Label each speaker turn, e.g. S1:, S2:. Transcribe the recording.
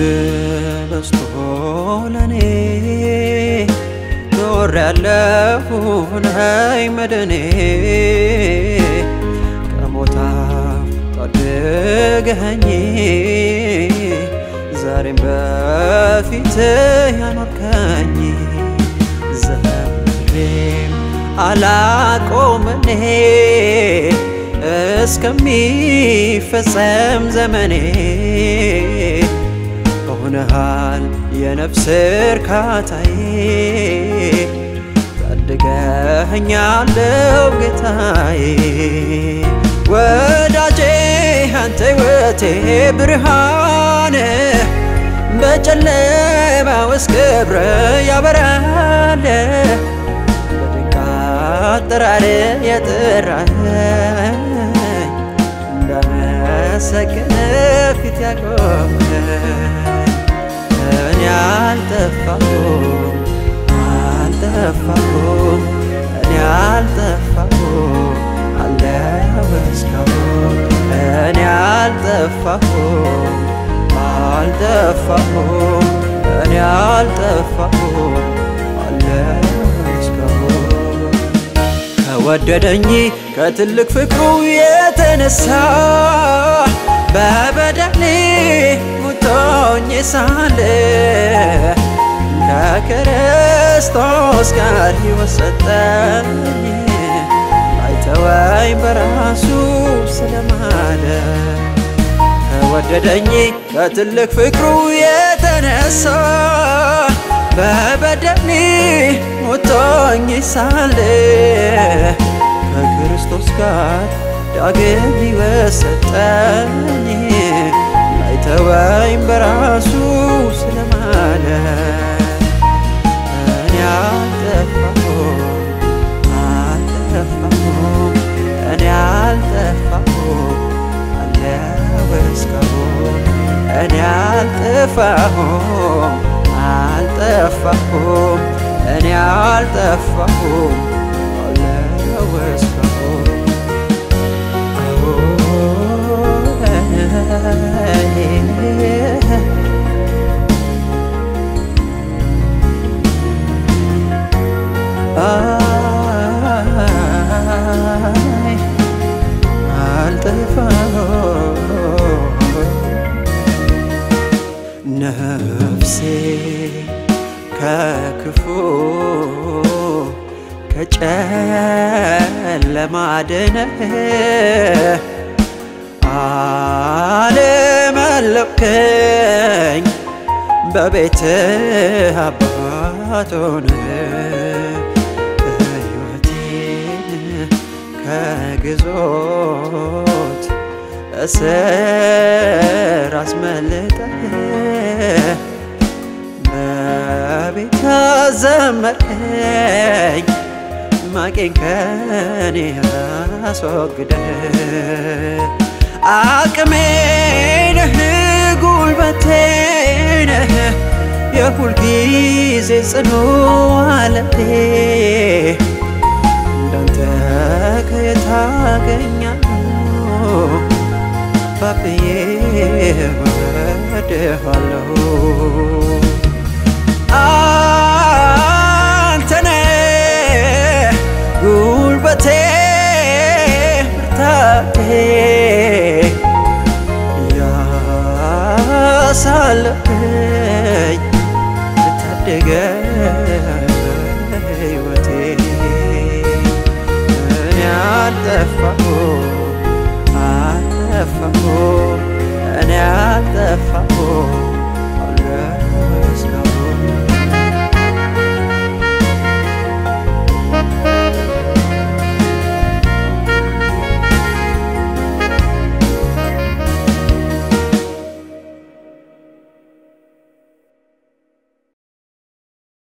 S1: በስቶ ለኔ ኖር ያለፉ ነይ መድኔ ከሞታ ታድገኸኝ ዛሬም በፊት ያኖርከኝ ዘምሬም አላቆምኔ እስከሚፈጸም ዘመኔ ሆነሃል የነፍስ እርካታዬ ታድገኸኛለው ጌታዬ ወዳጄ አንተ ሕይወቴ ብርሃን በጨለማ ውስጥ ክብር ያበራል በድንቅ አጠራር የጠራኸኝ እንዳመሰግን ፊት ያቆመኝ እኔ አልጠፋሁም አልጠፋሁም እኔ አልጠፋሁም አለሁ እስካሁን እኔ አልጠፋሁም አልጠፋሁም እኔ አልጠፋሁም አለሁ እስካሁን ከወደደኝ ከትልቅ ፍቅሩ የተነሳ በበደሌ ሙቶኝ ሳለ ከክርስቶስ ጋር ሕይወት ሰጠኝ አይተወኝ በራሱ ስለማለ ከወደደኝ ከትልቅ ፍቅሩ የተነሳ በበደሌ ሞቶኝ ሳለ ከክርስቶስ ጋር ዳግም ሕይወት ሰጠኝ ላይተወኝ በራሱ ስለማለ እኔ አልጠፋሁም አልጠፋሁም እኔ አልጠፋሁም አለሁ እስካሁን እኔ አልጠፋሁም አልጠፋሁም እኔ አልጠፋሁም አለሁ እስካሁን አይ አልጠፋሁም ነፍሴ ከክፉ ከጨለማ አድነህ አለመለብከኝ በቤት አባት ሆነህ ሕይወቴን ከግዞት እስር አስመልጠህ በቤት አዘመርከኝ ማቄን ከኔ አስወግደህ አቅሜ ነህ ጉልበቴ ነህ የሁል ጊዜ ጽኑ አለቴ እንዳንተ ከየት አገኛለሁ ባብዬ ወድሃለሁ አንተነ ጉልበቴ ብርታቴ ያሳለፈኝ ታደገ ሕይወቴ እኔ አልጠፋሁም አልጠፋሁም እኔ አልጠፋሁም